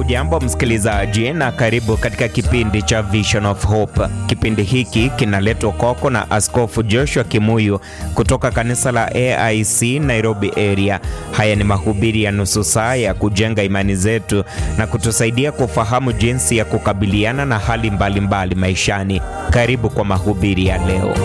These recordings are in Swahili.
Hujambo msikilizaji, na karibu katika kipindi cha Vision of Hope. Kipindi hiki kinaletwa kwako na Askofu Joshua Kimuyu kutoka kanisa la AIC Nairobi area. Haya ni mahubiri ya nusu saa ya kujenga imani zetu na kutusaidia kufahamu jinsi ya kukabiliana na hali mbalimbali mbali maishani. Karibu kwa mahubiri ya leo.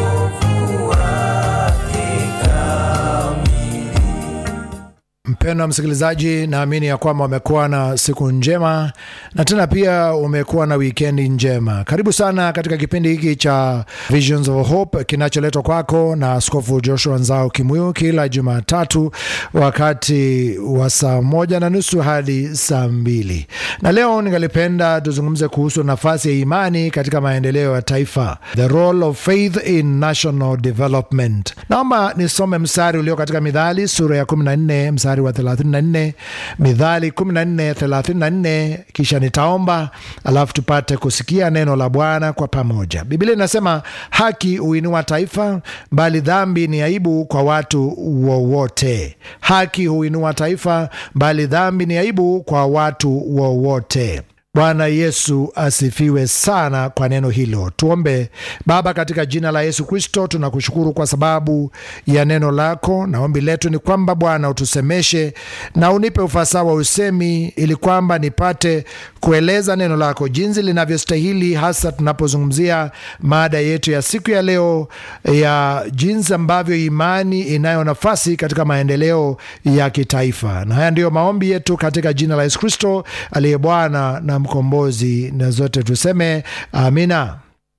Mpendwa msikilizaji, naamini ya kwamba umekuwa na siku njema na tena pia umekuwa na wikendi njema. Karibu sana katika kipindi hiki cha Visions of Hope kinacholetwa kwako na Askofu Joshua Nzao Kimuyu kila Jumatatu wakati wa saa moja na nusu hadi saa mbili na leo ningalipenda tuzungumze kuhusu nafasi ya imani katika maendeleo ya taifa, the role of faith in national development. Naomba nisome mstari ulio katika Mithali sura ya 14 mstari wa 34, Mithali 14 34, kisha nitaomba alafu tupate kusikia neno la Bwana kwa pamoja. Biblia inasema haki huinua taifa, bali dhambi ni aibu kwa watu wowote. Haki huinua taifa, bali dhambi ni aibu kwa watu wowote. Bwana Yesu asifiwe sana kwa neno hilo. Tuombe. Baba, katika jina la Yesu Kristo, tunakushukuru kwa sababu ya neno lako, na ombi letu ni kwamba Bwana utusemeshe na unipe ufasaha wa usemi, ili kwamba nipate kueleza neno lako jinsi linavyostahili, hasa tunapozungumzia mada yetu ya siku ya leo ya jinsi ambavyo imani inayo nafasi katika maendeleo ya kitaifa. Na haya ndiyo maombi yetu katika jina la Yesu Kristo aliye Bwana na mkombozi, na zote tuseme amina.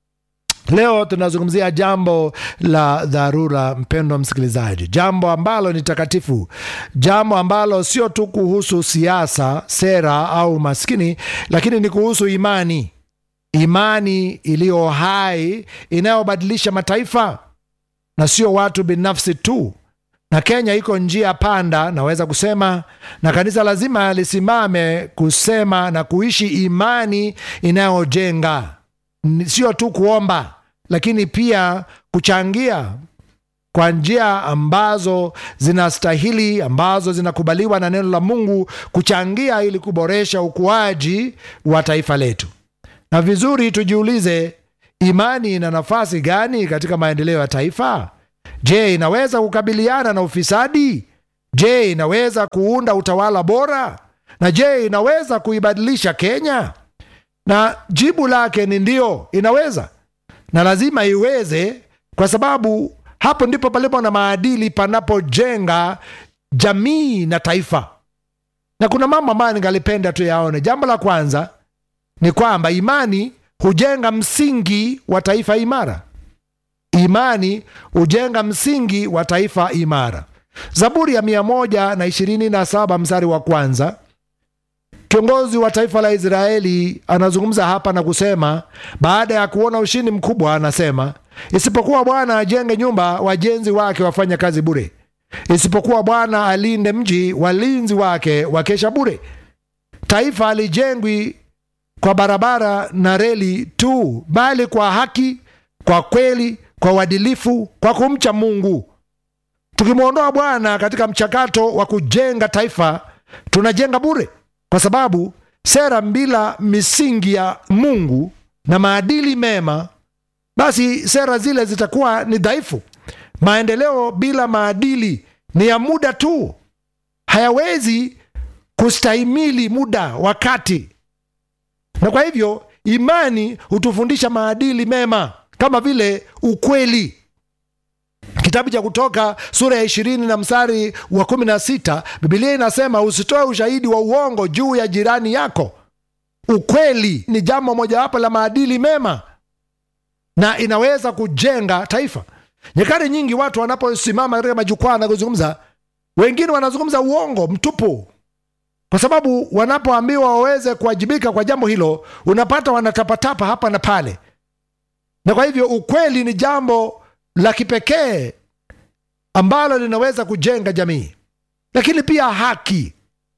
Leo tunazungumzia jambo la dharura, mpendwa msikilizaji, jambo ambalo ni takatifu, jambo ambalo sio tu kuhusu siasa, sera au maskini, lakini ni kuhusu imani, imani iliyo hai inayobadilisha mataifa na sio watu binafsi tu. Na Kenya iko njia panda, naweza kusema, na kanisa lazima lisimame kusema na kuishi imani inayojenga, sio tu kuomba lakini pia kuchangia kwa njia ambazo zinastahili, ambazo zinakubaliwa na neno la Mungu, kuchangia ili kuboresha ukuaji wa taifa letu. Na vizuri tujiulize, imani ina nafasi gani katika maendeleo ya taifa? Je, inaweza kukabiliana na ufisadi? Je, inaweza kuunda utawala bora? Na je, inaweza kuibadilisha Kenya? Na jibu lake ni ndio, inaweza na lazima iweze, kwa sababu hapo ndipo palipo na maadili panapojenga jamii na taifa. Na kuna mambo ambayo ningalipenda tu yaone. Jambo la kwanza ni kwamba imani hujenga msingi wa taifa imara. Imani hujenga msingi wa taifa imara. Zaburi ya mia moja na ishirini na saba mstari wa kwanza Kiongozi wa taifa la Israeli anazungumza hapa na kusema, baada ya kuona ushindi mkubwa, anasema isipokuwa Bwana ajenge nyumba, wajenzi wake wafanya kazi bure; isipokuwa Bwana alinde mji, walinzi wake wakesha bure. Taifa halijengwi kwa barabara na reli tu, bali kwa haki, kwa kweli, kwa uadilifu, kwa kumcha Mungu. Tukimwondoa Bwana katika mchakato wa kujenga taifa, tunajenga bure kwa sababu sera bila misingi ya Mungu na maadili mema, basi sera zile zitakuwa ni dhaifu. Maendeleo bila maadili ni ya muda tu, hayawezi kustahimili muda, wakati. Na kwa hivyo imani hutufundisha maadili mema kama vile ukweli. Kitabu cha Kutoka sura ya ishirini na mstari wa kumi na sita Bibilia inasema usitoe ushahidi wa uongo juu ya jirani yako. Ukweli ni jambo mojawapo la maadili mema na inaweza kujenga taifa. Nyakati nyingi watu wanaposimama katika majukwaa na kuzungumza, wengine wanazungumza uongo mtupu, kwa sababu wanapoambiwa waweze kuwajibika kwa jambo hilo, unapata wanatapatapa hapa na pale. Na kwa hivyo ukweli ni jambo la kipekee ambalo linaweza kujenga jamii, lakini pia haki.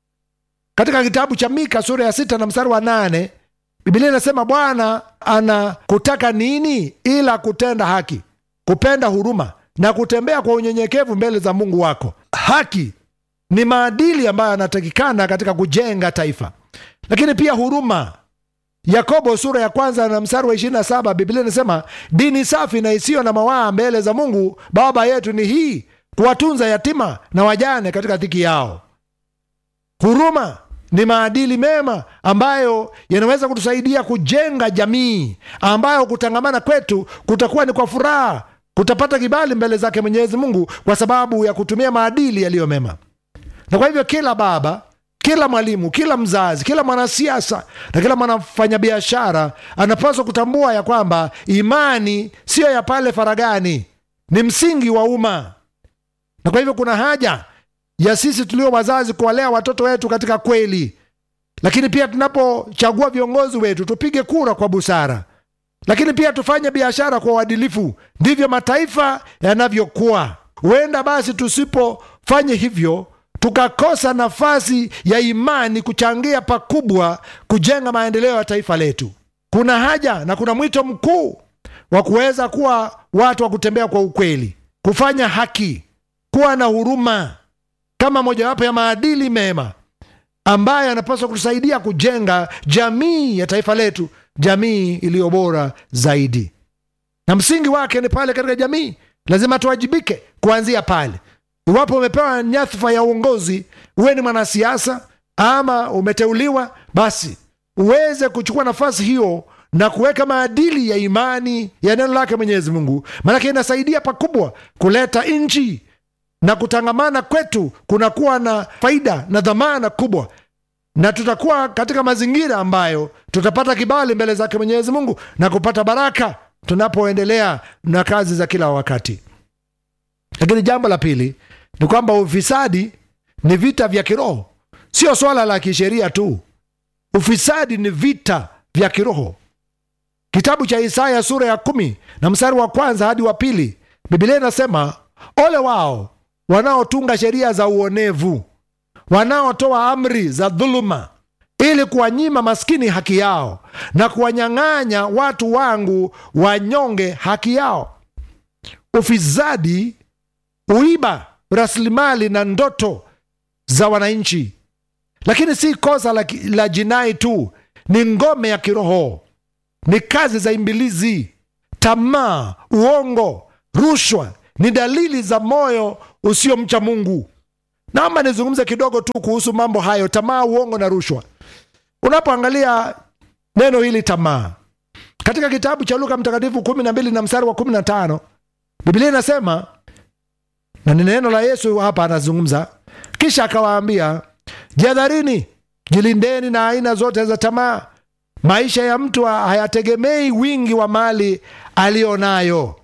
Katika kitabu cha Mika sura ya sita na mstari wa nane Biblia inasema Bwana anakutaka nini ila kutenda haki, kupenda huruma na kutembea kwa unyenyekevu mbele za Mungu wako. Haki ni maadili ambayo yanatakikana katika kujenga taifa. lakini pia huruma yakobo sura ya kwanza na mstari wa 27 biblia inasema dini safi na isiyo na mawaa mbele za mungu baba yetu ni hii kuwatunza yatima na wajane katika dhiki yao huruma ni maadili mema ambayo yanaweza kutusaidia kujenga jamii ambayo kutangamana kwetu kutakuwa ni kwa furaha kutapata kibali mbele zake mwenyezi mungu kwa sababu ya kutumia maadili yaliyo mema na kwa hivyo kila baba kila mwalimu kila mzazi kila mwanasiasa na kila mwanafanyabiashara anapaswa kutambua ya kwamba imani siyo ya pale faragani ni msingi wa umma na kwa hivyo kuna haja ya sisi tulio wazazi kuwalea watoto wetu katika kweli lakini pia tunapochagua viongozi wetu tupige kura kwa busara lakini pia tufanye biashara kwa uadilifu ndivyo mataifa yanavyokuwa huenda basi tusipofanye hivyo tukakosa nafasi ya imani kuchangia pakubwa kujenga maendeleo ya taifa letu kuna haja na kuna mwito mkuu wa kuweza kuwa watu wa kutembea kwa ukweli kufanya haki kuwa na huruma kama mojawapo ya maadili mema ambayo yanapaswa kutusaidia kujenga jamii ya taifa letu jamii iliyo bora zaidi na msingi wake ni pale katika jamii lazima tuwajibike kuanzia pale iwapo umepewa nyadhifa ya uongozi uwe ni mwanasiasa ama umeteuliwa basi uweze kuchukua nafasi hiyo na kuweka maadili ya imani ya neno lake mwenyezi mungu maanake inasaidia pakubwa kuleta nchi na kutangamana kwetu kunakuwa na faida na dhamana kubwa na tutakuwa katika mazingira ambayo tutapata kibali mbele zake mwenyezi mungu na kupata baraka tunapoendelea na kazi za kila wakati lakini jambo la pili ni kwamba ufisadi ni vita vya kiroho sio swala la kisheria tu ufisadi ni vita vya kiroho kitabu cha isaya sura ya kumi na mstari wa kwanza hadi wa pili bibilia inasema ole wao wanaotunga sheria za uonevu wanaotoa amri za dhuluma ili kuwanyima maskini haki yao na kuwanyang'anya watu wangu wanyonge haki yao ufisadi uiba rasilimali na ndoto za wananchi lakini si kosa la, la jinai tu ni ngome ya kiroho ni kazi za imbilizi tamaa uongo rushwa ni dalili za moyo usiomcha mungu naomba nizungumze kidogo tu kuhusu mambo hayo tamaa uongo na rushwa unapoangalia neno hili tamaa katika kitabu cha luka mtakatifu kumi na mbili na mstari wa kumi na tano biblia inasema na ni neno la yesu hapa anazungumza kisha akawaambia jihadharini jilindeni na aina zote za tamaa maisha ya mtu hayategemei wingi wa mali aliyo nayo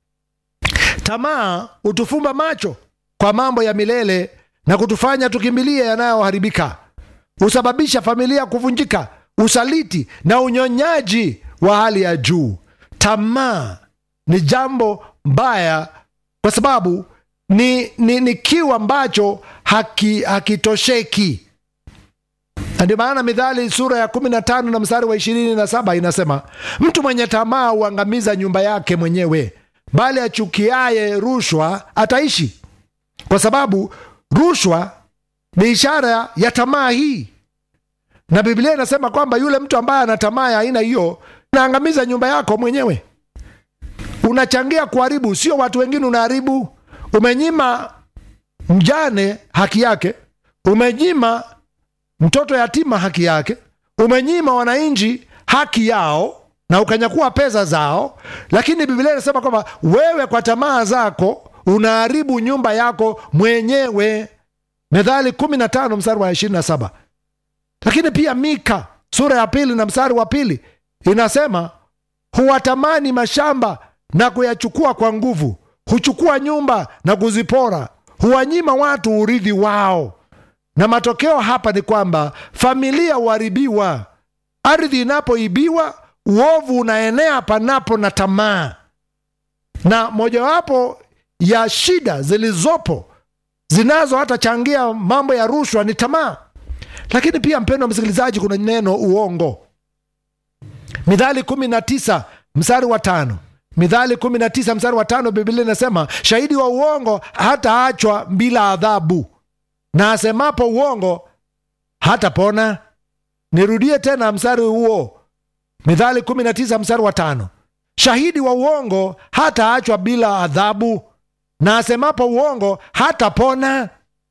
tamaa hutufumba macho kwa mambo ya milele na kutufanya tukimbilie yanayoharibika husababisha familia kuvunjika usaliti na unyonyaji wa hali ya juu tamaa ni jambo mbaya kwa sababu ni, ni, ni kiu ambacho hakitosheki haki na ndio maana midhali sura ya kumi na tano na mstari wa ishirini na saba inasema mtu mwenye tamaa huangamiza nyumba yake mwenyewe bali achukiaye rushwa ataishi kwa sababu rushwa ni ishara ya tamaa hii na biblia inasema kwamba yule mtu ambaye ana tamaa ya aina hiyo unaangamiza nyumba yako mwenyewe unachangia kuharibu sio watu wengine unaharibu umenyima mjane haki yake umenyima mtoto yatima haki yake umenyima wananchi haki yao na ukanyakua pesa zao lakini biblia inasema kwamba wewe kwa tamaa zako unaharibu nyumba yako mwenyewe methali 15 mstari wa 27 lakini pia mika sura ya pili na mstari wa pili inasema huwatamani mashamba na kuyachukua kwa nguvu huchukua nyumba na kuzipora huwanyima watu urithi wao na matokeo hapa ni kwamba familia huharibiwa ardhi inapoibiwa uovu unaenea panapo na tamaa na mojawapo ya shida zilizopo zinazo hata changia mambo ya rushwa ni tamaa lakini pia mpendo wa msikilizaji kuna neno uongo midhali kumi na tisa mstari wa tano midhali kumi na tisa mstari wa tano biblia inasema shahidi wa uongo hataachwa bila adhabu na asemapo uongo hatapona nirudie tena mstari huo mithali 19 mstari wa tano shahidi wa uongo hataachwa bila adhabu na asemapo uongo hatapona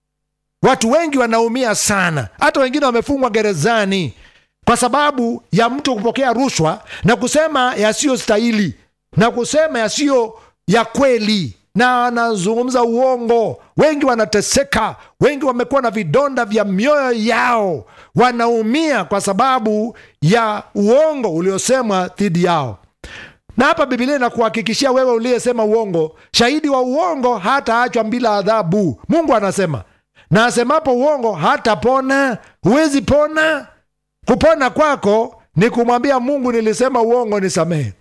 watu wengi wanaumia sana hata wengine wamefungwa gerezani kwa sababu ya mtu kupokea rushwa na kusema yasiyostahili na kusema yasiyo ya kweli na anazungumza uongo wengi wanateseka wengi wamekuwa na vidonda vya mioyo yao wanaumia kwa sababu ya uongo uliosemwa dhidi yao na hapa bibilia inakuhakikishia wewe uliyesema uongo shahidi wa uongo hataachwa bila adhabu mungu anasema na asemapo uongo hatapona huwezi pona kupona kwako ni kumwambia mungu nilisema uongo nisamehe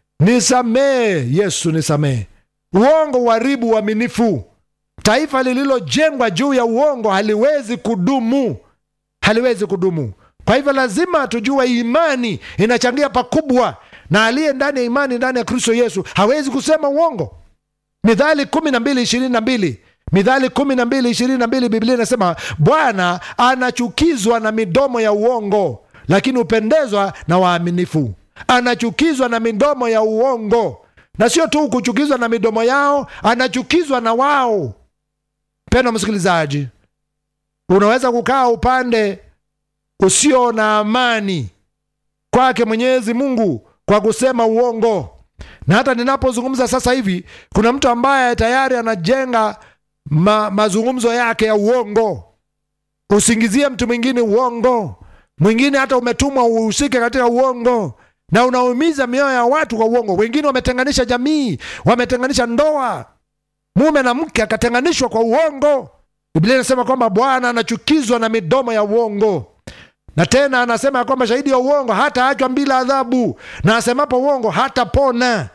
nisamehe yesu nisamehe uongo uharibu uaminifu taifa lililojengwa juu ya uongo haliwezi kudumu haliwezi kudumu kwa hivyo lazima tujue imani inachangia pakubwa na aliye ndani ya imani ndani ya kristo yesu hawezi kusema uongo midhali kumi na mbili ishirini na mbili midhali kumi na mbili ishirini na mbili biblia inasema bwana anachukizwa na midomo ya uongo lakini hupendezwa na waaminifu anachukizwa na midomo ya uongo na sio tu kuchukizwa na midomo yao anachukizwa na wao pendo msikilizaji unaweza kukaa upande usio na amani kwake mwenyezi mungu kwa kusema uongo na hata ninapozungumza sasa hivi kuna mtu ambaye tayari anajenga ma, mazungumzo yake ya uongo usingizie mtu mwingine uongo mwingine hata umetumwa uhusike katika uongo na unaumiza mioyo ya watu kwa uongo wengine wametenganisha jamii wametenganisha ndoa mume na mke akatenganishwa kwa uongo biblia inasema kwamba bwana anachukizwa na midomo ya uongo na tena anasema ya kwamba shahidi ya uongo hataachwa bila adhabu na asemapo uongo hatapona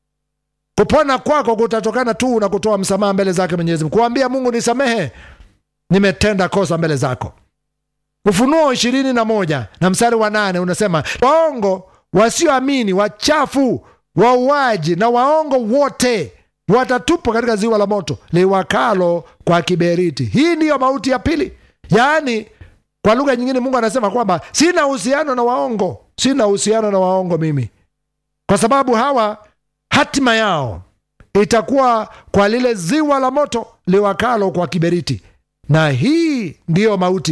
kupona kwako kutatokana tu na kutoa msamaha mbele zake mwenyezi mungu kuambia mungu nisamehe nimetenda kosa mbele zako ufunuo ishirini na moja na mstari wa nane unasema waongo wasioamini wachafu wauaji na waongo wote watatupwa katika ziwa la moto liwakalo kwa kiberiti hii ndiyo mauti ya pili yaani kwa lugha nyingine mungu anasema kwamba sina uhusiano na waongo sina uhusiano na waongo mimi kwa sababu hawa hatima yao itakuwa kwa lile ziwa la moto liwakalo kwa kiberiti na hii ndiyo mauti